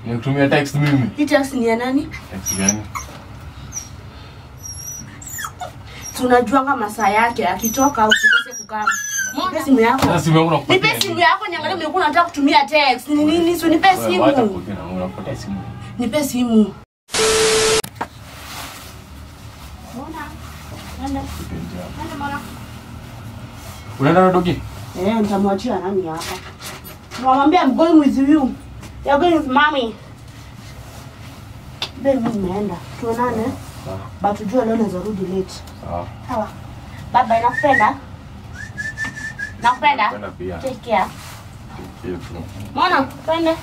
Nikutumia text mimi. Hii text ni ya nani? Text gani? Tunajuanga masaa yake akitoka usikose kukaa. Nipe simu yako. Sasa simu yangu nakupatia. Nipe simu yako niangalie umekuwa unataka kutumia text. Ni nini? Si nipe Wewe, Wacha simu. kuongea na Mungu, nakupatia simu. Nipe simu. Mbona? Nenda. Nenda mwana. Unaenda na dogi? Eh, nitamwachia nani hapa? Mwambie I'm going with you. You're going with mommy. Babe, mimi nimeenda. Tuonane. Sawa. But ujue leo naweza rudi late. Sawa. Sawa. Baba nakupenda. Nakupenda. Nakupenda pia. Take care. Hiyo tu. Mwana, twende.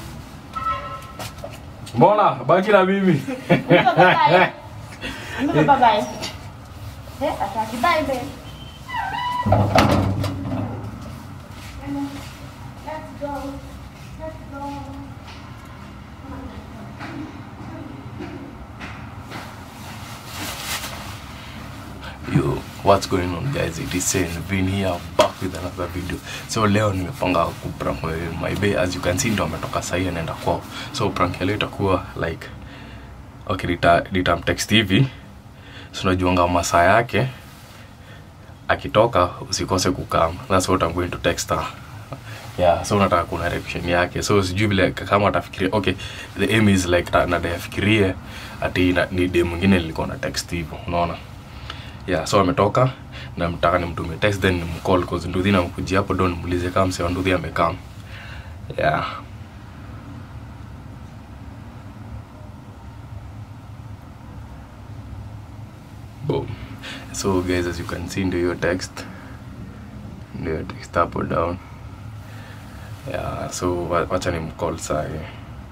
Mbona baki na mimi? Nipe bye. Nipe bye bye. Eh, ataki bye babe. Let's go. Let's go. Yo, what's going on guys? It is Sen Vin here back with another video. So leo nimepanga kuprank my bay as you can see ndo ametoka sahi anaenda kwao. So prank ya leo itakuwa like okay nita nitamtext hivi. So unajuanga masaa yake akitoka usikose kukam. That's what I'm going to text her. Yeah, so nataka kuna reaction yake. So sijui vile kama atafikiria okay, the aim is like na nadai afikirie ati na- ni dem mwingine nilikuwa na text hivyo. Unaona? yeah so ametoka na mtaka nimtumie text then nimcall cause nduthi namkujia hapo ndo nimuulize kama msee wa nduthi amekam yeah boom so guys as you can see ndio hiyo text ndio hiyo text hapo down yeah so wa- wacha nimcall saa hii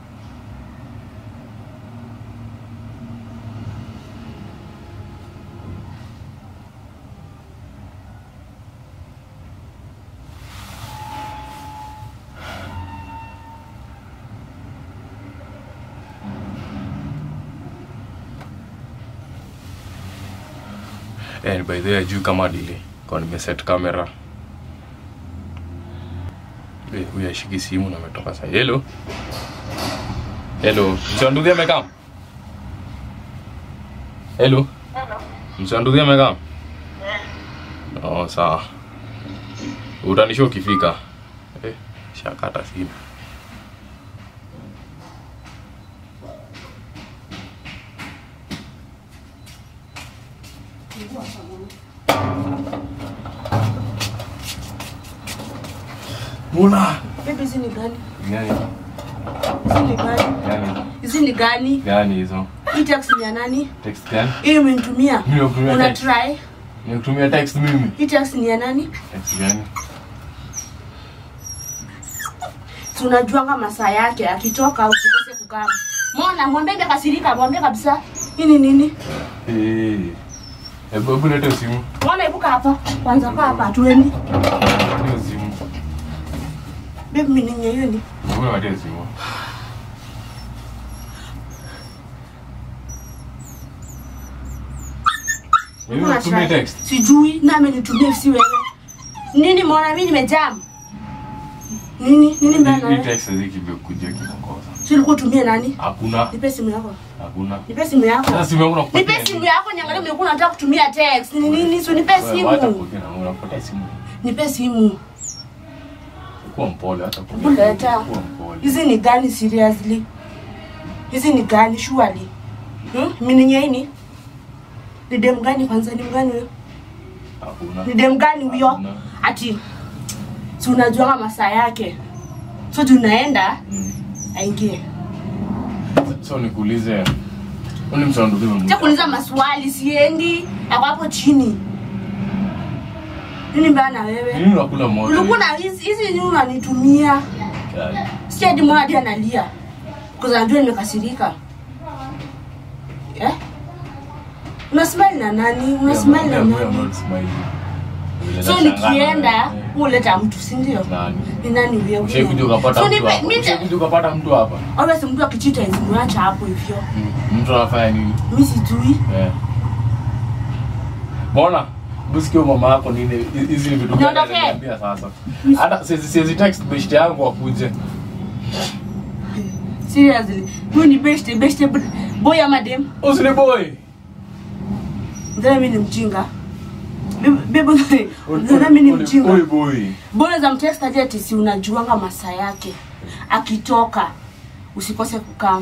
and by the way juu kama dili kwa nimeset camera Eh, huyu ashiki simu na ametoka sasa hello hello msanduthi amekam hello msanduthi amekam oh sawa utanisha ukifika eh, shakata simu Muna. Babe, hizi ni gani? Gani? Hizi ni gani? Gani? Hizi ni gani? Gani hizo? Hii text ni ya nani? Text gani? Hii umenitumia. Mimi nakutumia Una text. try. Nikutumia text mimi. Hii text ni ya nani? Text gani? Tunajuanga masaa yake akitoka usikose kukaa. Mbona mwambie kasirika, mwambie kabisa. Hii ni nini? Eh. Hebu hebu leta simu. Mbona ibuka hapa? Kwanza kaa hapa tuendi. Leta simu. Babe, mimi ni hiyo ni. Hebu leta simu. Mimi Una nakutumia try. text. Sijui na amenitumia si wewe. Nini mbona mimi nimejam? Nini? Nini mbona Hii wewe? text hizi kimekuja kinakosa. Si ulikuwa utumie nani? Hakuna. Nipe simu yako. Hakuna. Nipe simu yako. Sasa simu yangu nakupatia. Nipe simu yako niangalie umekuwa unataka kutumia text. Ni nini? Si nipe Wewe, Wacha simu. kuongea na Mungu, nakupatia simu. Nipe simu. Kuwa mpole hata Hebu leta. Kuwa mpole. Hizi ni gani seriously? Hizi ni gani surely? Hmm? Mimi ni nini? Ni dem gani kwanza ni mgani huyo? Hakuna. Ni dem gani huyo? Hakuna. Ati si unajua masaa yake. So tunaenda Mm. aingie. So nikuulize. Uni msanduku mimi. Acha kuuliza maswali siendi. Ako hapo chini. Nini mbaya na wewe? Nini unakula moto? Ulikuwa na hizi hizi nini unanitumia? Kali. Sikia hadi mwana hadi analia. Kwa sababu najua nimekasirika. Eh? Una smile na nani? Una smile na I'm not- I'm nani? not smiling. So Unashangaa nikienda na- huleta mtu, si ndio? Nani? Ni nani huyo? Ushaikuja ukapata So mtu nipe hapa. mimi Ushaikuja ukapata mtu hapa. always mtu akichita izimwacha hapo hivyo. Mm. Mtu anafanya nini? Mimi sijui. Eh. Mbona? Busikio mama yako nini? Hizi ni vitu gani Niondokee. ananiambia sasa? Hata siwezi siwezi text best yangu akuje. seriously huyu ni best best boy ama dem Usini boy. Ndana mimi ni mjinga. Bebo ndana mimi ni Boy, mjinga. Boy boy. Mbona za mtext aje ati si unajuanga masaa yake. Akitoka usikose kukaa.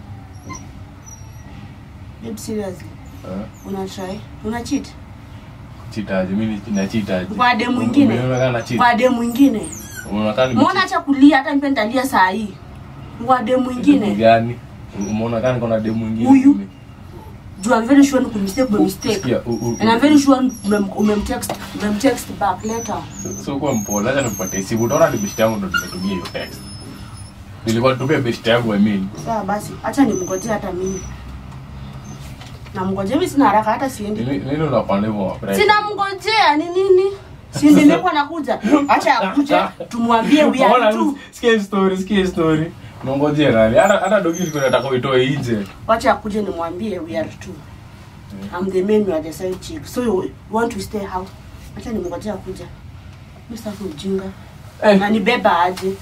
Babe seriously, Eh? una try? Una cheat? Chitaje mimi na chitaje. Kwa dem mwingine. Umeona na cheat. Kwa dem mwingine. Unaonekana ni Mbona acha kulia hata nipe nitalia saa hii. Kwa dem Demu mwingine. gani? Umeona kana kuna demu mwingine. Huyu? Juu I'm very sure ni kumistake kwa mistake. Sikia, u- u- And I'm very sure umem- umemtext umemtext back later. so kwa mpole acha nikupatie simu utaona ni best yangu ndo nimetumia hiyo text nilikuwa nitumia best yangu I mean Sawa basi, acha nimngojee hata mimi. Namngojea mimi sina haraka hata siendi. nini nini unapanda hivyo wa Sina mngojea ni nini? Si nimekuwa nakuja. Acha akuje tumwambie we are two. sikia story sikia story unangojea nani hata hata dogi ilikuwa nataka uitoe nje Wacha akuje nimwambie we are two. I'm the main, you are the side chick. So you want to stay how? Acha nimngojea akuja. Mimi sasa ujinga. eh Na nibeba aje?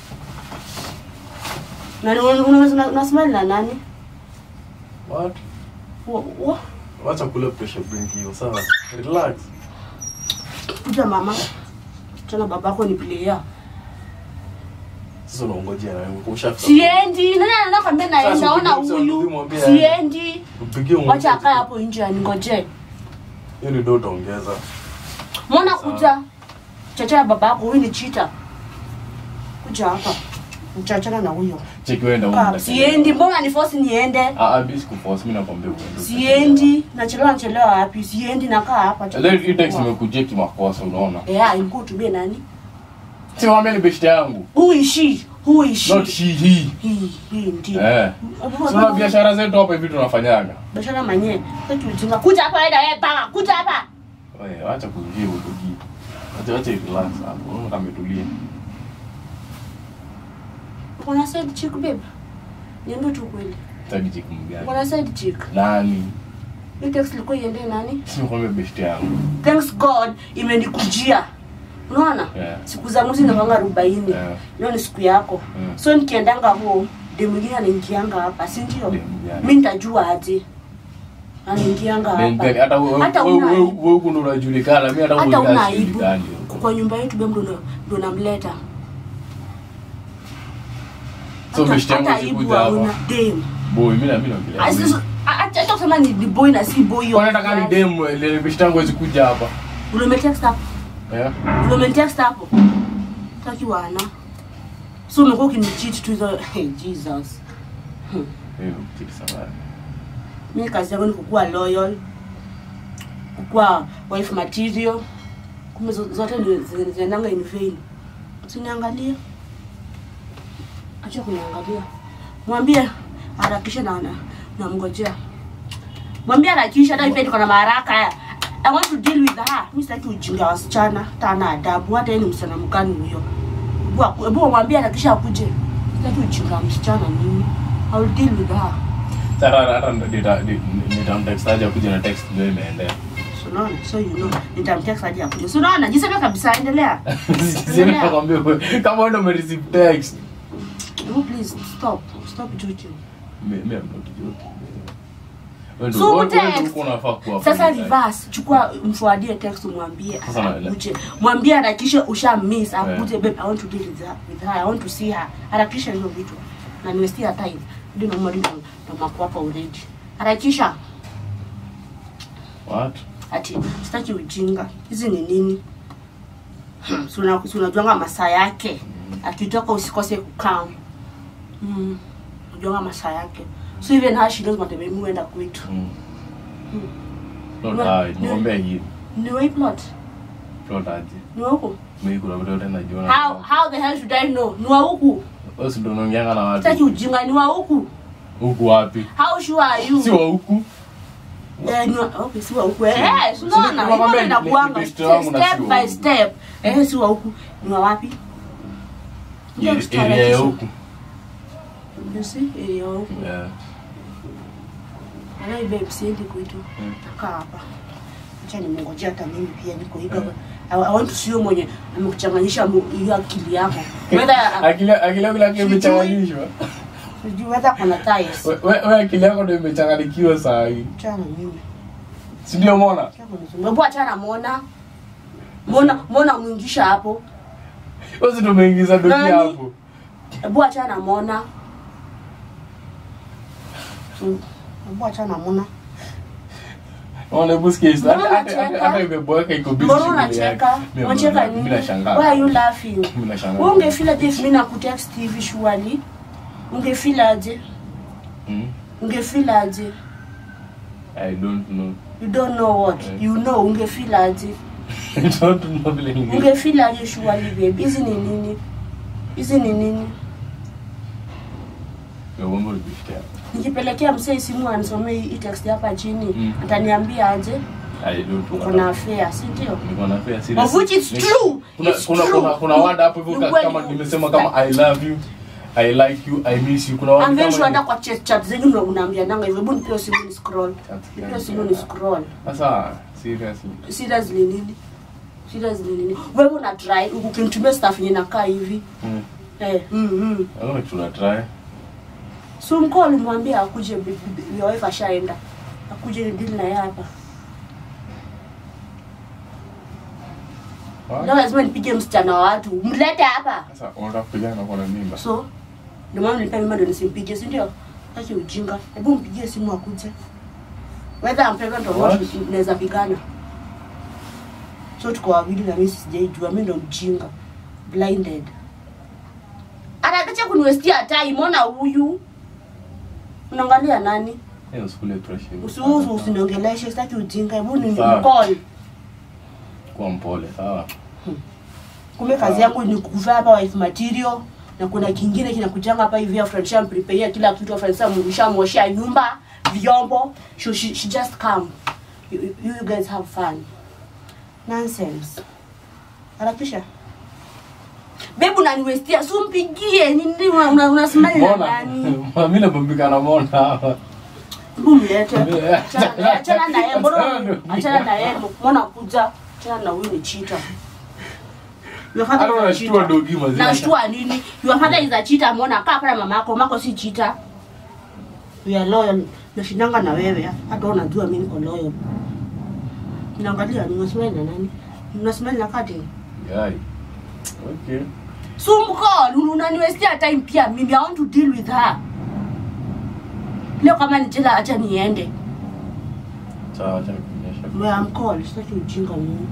Na unaweza unasema na nani? what Wa- wa- wacha kula pressure bring hiyo sawa relax Kuja mama. Tena babako ni player. sasa unaongojea na wewe ushafika Siendi. Nani anakwambia naenda? Sasa Ona ukipiga huyu. msanii mwambie Siendi. upigie Wacha akae hapo nje aningoje. hiyo ni ndio utaongeza Mbona Sawa. kuja? Chacha ya baba yako huyu ni cheater. Kuja hapa. Mchachana na huyo. cheki wewe ndio Kaa, Siendi. Mbona ni force niende? ah ah bis kuforce mimi nakwambia uende Siendi. Nachelewa nachelewa wapi? Siendi nakaa hapa. Then hii text imekujia kimakosa unaona Yeah, imkuu tumie nani? si mwambie ni best yangu Who is she? Who is she? not she he Hii, hii ndio. eh sio biashara zetu hapa hivi tunafanyaga Biashara manye. Sasa ujinga. Kuja hapa enda wewe paka. Kuja hapa. wewe acha kuingia udogi acha acha relax hapo unaona kama umetulia Kuna side chick babe. Niambie tu kweli. tadi chick mgani Kuna side chick. nani Hii text ilikuwa iende nani? si mwambie best yangu Thanks God imenikujia. Unaona? Yeah. Siku zangu zinavanga arobaini. Yeah. Leo ni siku yako. Mm. So nikiendanga huo, de mwingine anaingianga hapa, si ndio? Dem gani? Mimi nitajua aje. Anaingianga Then- then hapa. hata wewe Hata wewe una wewe aibu. wewe kuna unajulikana mimi hata Hata wewe una aibu. sijulikani. Kwa nyumba yetu bado ndo ndo namleta. so Hata- best yangu hata aibu sikuja hauna. hapa Dem. boy mimi na mimi naongelea Asi- wewe. Acha acha kusema ni ni boy na si boy. kwa nataka ni dem ile best yangu hawezi kuja hapa Ulimetext hapo. eh Ulimetext hapo. Taki wana. So umekuwa ukinicheat tu hizo hey, Jesus. Hmm. hiyo kitu sawa mi kazi yangu ni kukuwa loyal kukuwa wife material kumbe zo- zote ni zi- zinaendanga in vain siniangalia acha kuniangalia mwambie harakisha na na- namngojea mwambie harakisha hata ipe niko na maharaka I want to deal with her. Mi sitaki ujinga wa wasichana, hata ana adabu, hata yeye ni msichana mgani huyo. Hebu- Hebu mwambie harakisha akuje. Sitaki ujinga wa msichana mimi. I will deal with her. Sasa hata nita nitamtext aje kuja na text ndio imeendea. So unaona, so you know, nitamtext aje akuje. So unaona, jisema kabisa, endelea. Sisi nakwambia wewe, kama wewe ndio umereceive text. No, please stop, stop joking. Mimi mimi am not joking. Wewe ndio So wewe ndio text. uko unafaa kuwa. Sasa full time. reverse, chukua mfuadie text umwambie Sasa na- akuje. Mwambie harakisha usha miss akuje babe I want to deal with her, with her. I want to see her. Harakisha hizo vitu. Na nimestia time. Ndio na mwalimu na mako hapa already. Harakisha. What? Ati sitaki ujinga. Hizi ni nini? Si una- si unajuanga masaa yake. Akitoka usikose kukaa. Mm. Unajuanga masaa yake. So even her she knows what mimi huenda kwetu. Mm. Mm. Not Ni- high, ni- niombe hii. Ni way plot. Plot aje. Ni wa huku. Mimi kuna vitu yote najiona. How how the hell should I know? Ni wa huku. Wewe si ndio unaongeanga na Sitaki watu. ujinga ni wa huku. Huku wapi? How sure are you? Si wa huku. Eh, ni wa, okay, si wa huku. Eh, Si- si si- unaona? si- Hivyo nakwambia ndio ni- inakuanga. ni best wangu na si Step wa by huku. step. Eh, si wa huku. Ni wa wapi? Ndio Area mstarakisha. ya huku. You see? Area ya huku. Yeah. Alai babe, siendi kwetu. Mm. Nakaa hapa. Acha nimengojea hata mimi pia niko hivi. Mm. I, I want to see you mwenye amekuchanganyisha mu- hiyo akili yako. Whether Akili akili yako lakini imechanganyishwa. sijui whether kuna thighs We- we we akili yako ndo imechanganikiwa saa hii achana na mimi si ndio mona hebu achana mona mona mona mwingisha hapo wezi ndo umeingiza doki Nani? hapo hebu achana na mona Mm, hebu achana na mona Ona, hebu sikia hizo. Mbona Hata- hata- unacheka? hata imeboeka iko busy mbona shughuli unacheka yake. Mimi- unacheka mimi nini nashangaa. why are you laughing Mimi nashangaa. wewe ungefeel if mimi nakutext hivi surely ungefeel aje Hmm? ungefeel aje I don't know. you don't know what Eh. you know ungefeel aje I don't know vile ninge- ungefeel aje surely babe hizi ni nini hizi ni nini Ya, mambo ulibishia. nikipelekea msee simu anisomee hii text hapa chini Mm. ataniambia aje I don't know. uko na affair si ndio Niko na fair serious. Of which it's Ni- true. Kuna It's kuna true. kuna kuna word hapo hivyo Ni ka- kweli. kama nimesema kama I love you, I like you, I miss you. Kuna word I'm very kama sure hata hiyo. kwa chat chat zenyu ndo unaambiananga hivyo hebu nipeo simu ni scroll Chat nipeo gani? simu ni scroll Sasa seriously. seriously nini seriously nini wewe una try ukinitumia stuff yenye nakaa hivi Mm. eh mm, mm. Naona tuna try. so mko alimwambia akuje bi- bi- bi- your wife ashaenda akuje deal na yeye hapa What? leo lazima nipige msichana wa watu mlete hapa Sasa unataka kupigana na kuna mimba. so ndio maana nilipea mimba ndio nisimpige si ndio acha ujinga hebu mpigie simu akuje whether I'm pregnant or not What? naweza pigana so tuko wawili na mimi sijaijua mimi ndo mjinga blinded anakacha kuniwestia time ona huyu unaangalia nani Hiyo skule pressure. usiuzu usiniongeleshe sitaki ujinga hebu ni Sawa. call Kuwa mpole, sawa? kumbe kazi yangu ni kuvaa hapa wife material na kuna kingine kinakujanga hapa hivi after nishamprepare kila kitu after nishamwoshea nyumba vyombo she, she, she just come you, you you guys have fun nonsense harakisha bebu naniwestia si umpigie nini una- una- unasimama na Mona. nani Mimi nabombika na Mona hapa. hebu mlete Achana na- achana na yeye mbona achana na yeye mbona kuja achana na huyu ni cheater Your father Hata is a unashtua cheater. dogi mazee. nashtua nini your father is a cheater mbona kaa pale mama yako mako si cheater we are loyal nashindanga na wewe hata wewe unajua mimi niko loyal naangalia ninasimama na nani ninasimama na kati Yai. Okay. sumko unaniwestia time pia mimi i want to deal with her leo kama ni jela acha niende Sawa, acha nikuonyeshe. Where I'm called, sitaki ujinga mimi.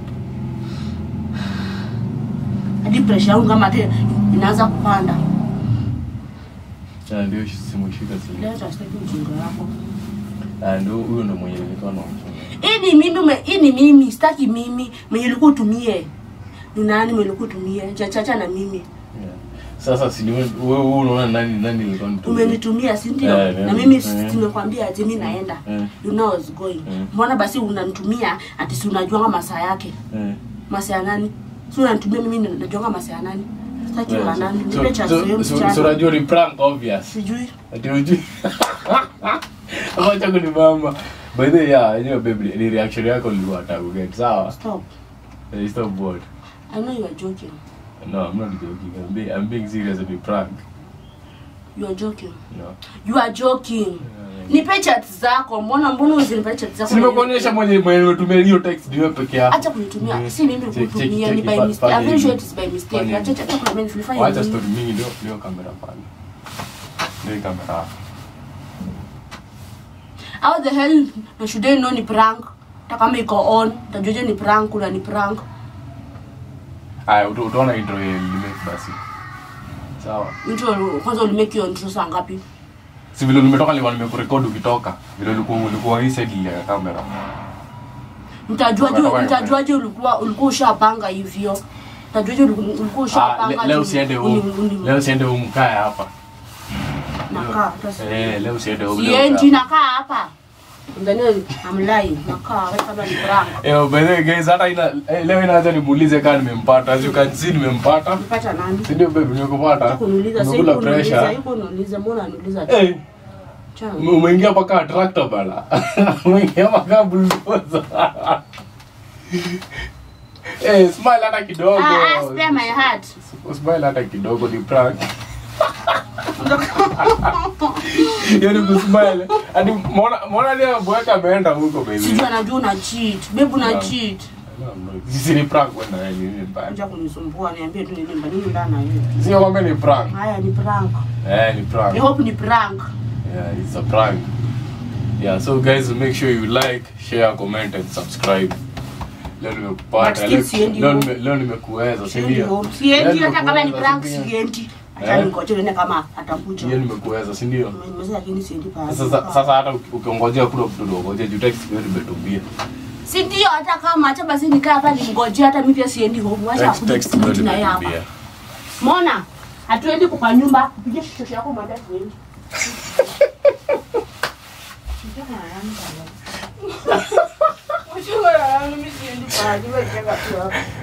Hadi pressure yangu kama ate inaanza kupanda. Ah, ndio simu shika simu. Leta sitaki ujinga wako. Ah, ndio huyo ndo mwenye nilikuwa namchunga. Hii ni mimi, ume- hii ni mimi, sitaki mimi. Mwenye ulikuwa utumie. Ni nani mwenye ulikuwa utumie? Chachacha na mimi. Yeah. Sasa si ni wewe wewe unaona nani nani nilikuwa nitumia? Umenitumia si ndio? Eh, Na eh, mimi eh. si- nimekwambia ati mimi naenda. Eh. You know I was going. Eh. Mbona basi unanitumia ati si unajua masaa yake? Eh. Masaa ya nani? Si unanitumia mimi najua masaa ya nani? Sitaki Yeah, wa so- nani? so- Nipe chance so- hiyo so- so msichana. unajua ni prank obvious. Sijui. Ati hujui. Acha kunibamba. By the way, yeah, you know, baby, ni reaction yako nilikuwa nataka kuget. Sawa? Stop. Eh, Stop what? I know you are joking. No, I'm not joking. I'm being, I'm being serious with the prank. You are joking. No. You are joking. Nipe chat zako. Mbona mbona usinipe chat zako? Si nimekuonyesha mwenye mwenye nimetumia hiyo text ni wewe peke yako. Acha kunitumia. Mm. Si mimi Check, nikutumia check, ni check, by fa- mistake. I'm fanya very sure hivi. it is by mistake. Fanya Acha hivi. acha kuna mimi nilifanya Wacha nini? story mingi ndio ndio kamera pale. Ndio hii kamera. hapa. How the hell na should I know ni prank? Hata kama iko on, utajuaje ni prank kuna ni prank? Aya, uta- utaona intro ya limake basi. Sawa. Intro kwanza ulimake hiyo intro saa ngapi? Si vile nimetoka nilikuwa nimekurekodi ukitoka. Vile ulikuwa ulikuwa hii side ya kamera. Mtajuaje Unatoka mtajuaje ulikuwa ulikuwa ushapanga hivyo? Mtajuaje ulikuwa ulikuwa Ah, ushapanga? le- leo ati usiende uni- huko. uni- Leo usiende huko mkae hapa. Nakaa hata si- Eh, leo usiende huko. leo Siendi kaa. nakaa hapa. Ndani I'm lying. Nakaa wewe kama ni prank. Eh, by the way guys, hata ina eh, leo inaanza nimuulize kama nimempata. As you can see nimempata. Mpata nani? Si ndio baby nimekupata? kuniuliza sasa Nimekula yuko unauliza pressure. yuko unauliza mbona anauliza tu Eh, Chana. ume- umeingia paka tractor bala. Umeingia paka bulldozer. Eh, smile hata kidogo. ah ah spare my heart Smile hata kidogo ni prank. Hiyo ni kusmile. Hadi mbona mbona leo bweka ameenda huko baby. sijui anajua una cheat bebu na Yeah. cheat No, no. Sisi ni prank kwenda wewe ni prank. acha kunisumbua niambie tu nilimba nini ndana hiyo Sio kwamba ni prank. haya ni prank Eh, ni prank. i hope ni prank Yeah, it's a prank. Yeah, so guys, make sure you like, share, comment and subscribe. Leo nimekupata. But still Leo- siendi Leo home. nime- leo nimekuweza, si siendi ndio? home siendi Leo hata kama ni nimekuweza, prank si ndio? siendi acha Eh? ningoje nione kama atakuja Leo nimekuweza, si ndio? nimesema lakini siendi pale Sasa sasa hata uki- ukiongojea kule mtoto ngoje juu text leo nimetumbia. si ndio hata kama hata basi nikaa hapa nimngojea hata mimi pia siendi home wacha Text akuje text leo kurudi na yeye hapa nimetumbia. Mona, hatuendi kwa nyumba, kupiga shosho yako mwambie tuendi. Mchunga na yangu mimi siendi pale, wewe jenga tu hapa.